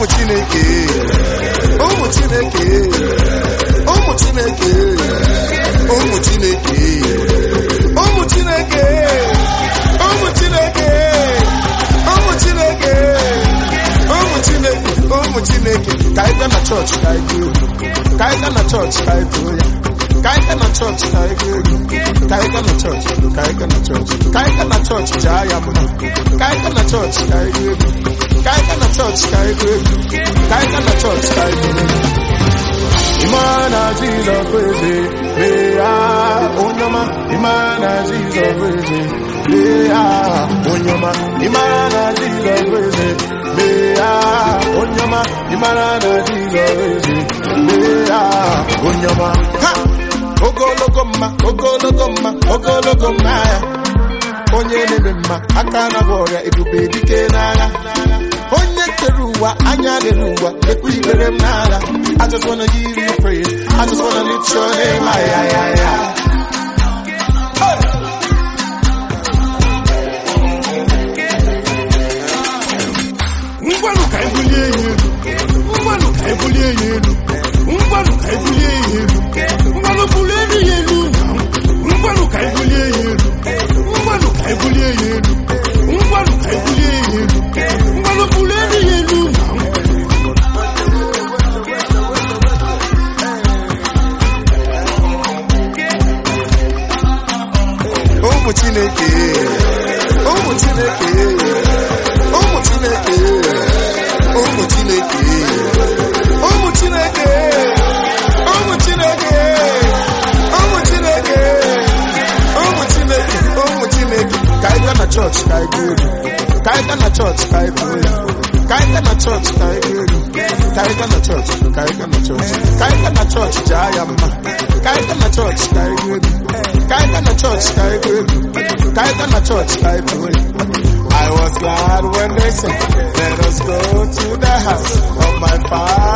ụmụ chineke ụmụ chineke ụmụ chineke ụmụ chineke ụmụ chineke ụmụ chineke ụmụ chineke ụmụ chineke ụmụ chineke ka anyị gaa na chọọchị ka anyị gaa egwu ka anyị gaa na chọọchị ka anyị too ya ka anyị gaa na chọọchị ka anyị gaa egwu ka anyị gaa na chọọchị ka anyị gaa na chọọchị ka anyị gaa na chọọchị jaa ya mma ka anyị gaa na chọọchị ka anyị gaa egwu ka anyị gaa na chọọchị ka anyị gaa egwu ka anyị gaa na chọọchị ka anyị gaa egwu Imana Jesus praise Yeah, Onyama Imana Jesus praise Yeah, Onyama Imana Jesus praise Yeah, Onyama Imana Jesus praise Yeah, Onyama Ha! Ogologo mma, ogologo mma, ogologo mma ya onye na-eme mma aka na bụ ọrịa ebube dike n'agha onye kere ụwa anya lere ụwa ekwu ikpere m n'agha I just wanna give you praise I just wanna lift your name high, high, high, high. ngwanụ ka anyị bulie ya elu ngwanụ ka anyị bulie ya elu ngwanụ ka anyị bulie ya elu ngwanụ bulie elu ya elu ngwanụ ka anyị bulie ya elu ngwanụ ka anyị bulie ya elu ngwanụ ka anyị bulie ya elu ngwanụ bulie elu ya elu ụmụ chineke ụmụ chineke ụmụ chineke ụmụ chineke ụmụ chineke ụmụ chineke ụmụ chineke ụmụ chineke ụmụ chineke ka anyị gaa na chọọchị ka anyị gaa egwu ka anyị gaa na chọọchị ka anyị too ya ka anyị gaa na chọọchị ka anyị gaa egwu ka anyị gaa na chọọchị ka anyị gaa na chọọchị ka anyị gaa na chọọchị jaa ya mma ka anyị gaa na chọọchị ka anyị gaa egwu ka anyị gaa na chọọchị ka anyị gaa egwu ka anyị gaa na chọọchị ka anyị too ya I was glad when they said, let us go to the house of my father.